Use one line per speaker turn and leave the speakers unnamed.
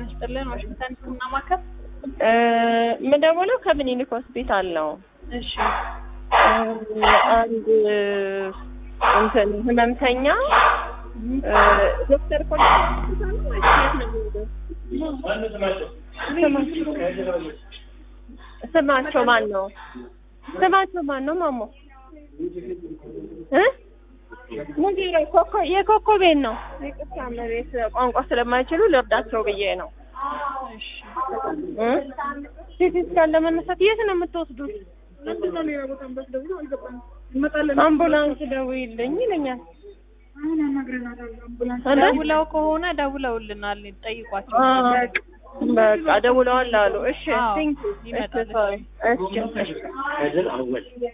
ይስጥልን። ዋሽንግተን ሕክምና ማዕከል።
የምደውለው ከምኒልክ ሆስፒታል ነው።
እሺ
አንድ እንትን ህመምተኛ ዶክተር ኮሌ ሆስፒታል ነው ወይስ የት ነው የሚሄደው? ስማቸው ማን ነው? ስማቸው ማን ነው? ማሞ እ ሙዚራ ኮኮ የኮኮቤን ነው። ይቅርታ መቤት ቋንቋ ስለማይችሉ ልርዳቸው ብዬ ነው።
እሺ
እ ሲቲ ስካን ለመነሳት የት ነው የምትወስዱት? አምቡላንስ ደውይልኝ ይለኛል።
ደውለው ከሆነ ደውለውልናል። ጠይቋቸው።
አ በቃ ደውለዋል አሉ። እሺ
አዎ፣
ቴንክ ዩ።
ይመጣል።
እሺ ሶሪ። እሺ እሺ